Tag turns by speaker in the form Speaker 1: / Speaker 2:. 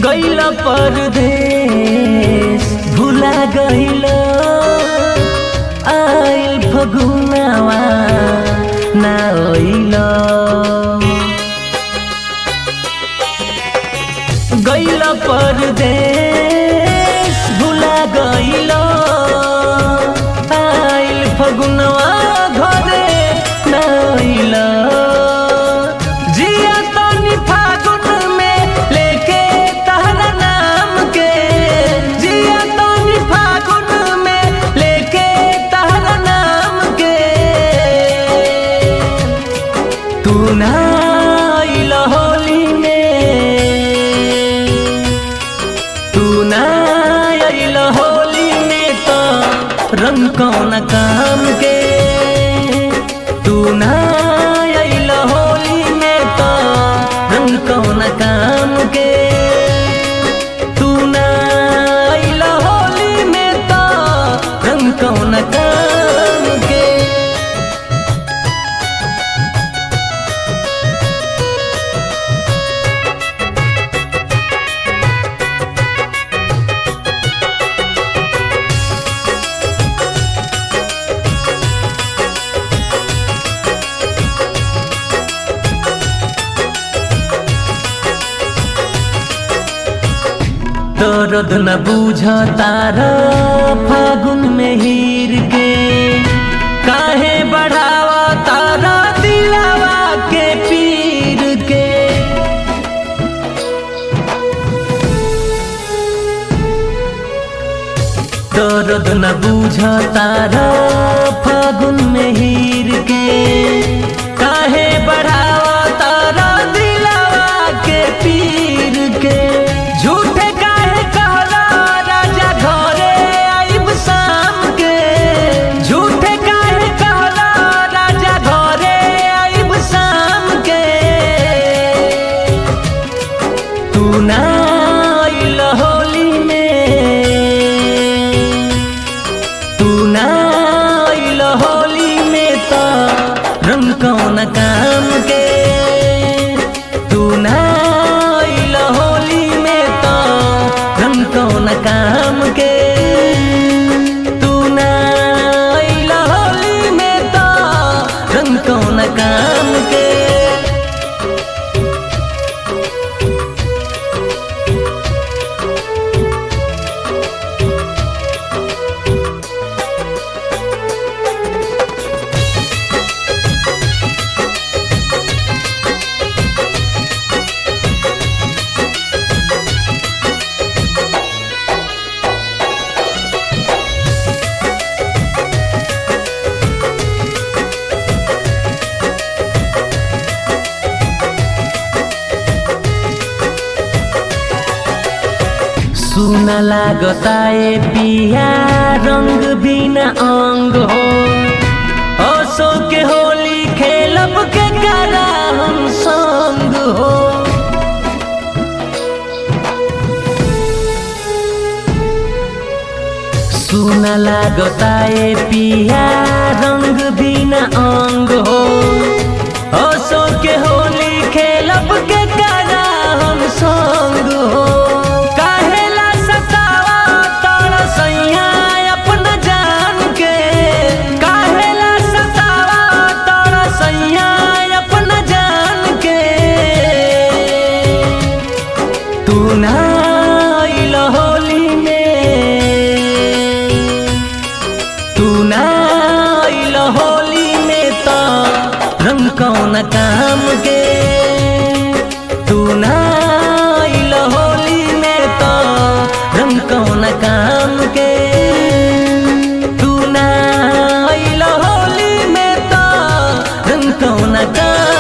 Speaker 1: गैल परदेश भुला गैल आइल फगुनावा ना ओइल गैल परदेश भुला गैल आइल फगुनवा घरे ना ओइल जिया तनी फागुन में लेके तहरा नाम के जिया तनी फागुन में लेके तहरा नाम के तू ना आइल होली में तू ना आइल होली में तो रंग कौन काम के तू ना आइल होली में तो रंग कौन काम के तू ना आइल होली में तो रंग कौन काम के दर्द न बूझ तारा फागुन में हीर के काहे बढ़ावा तारा दिलावा के पीर के दर्द न बूझ तारा फागुन में हीर के काहे बढ़ावा तारा दिलावा के पीर के झूठे काहे कहला राजा घरे आइब शाम के झूठे काहे कहला राजा घरे आइब शाम के तू ना आइल होली में तू ना आइल होली में तो रंग कौन काम के तू ना आइल होली में तो रंग कौन काम के तू ना आइल होली में तो रंग कौन काम के सुन लागता ए पिया रंग बिना अंग हो असो के होली खेलब के करा हम संग हो सुन लागता ए पिया रंग बिना अंग हो असो के होली खेलब के करा हम संग हो काहेला सतावा तोरा सैया अपना जान के काहेला सतावा तोरा सैया अपना जान के तू ना आइल होली में तू ना आइल होली में तो रंग कौन काम के तू ना आइल होली में तो रंग कौन काम के तू ना आइल होली में तो रंग कौन काम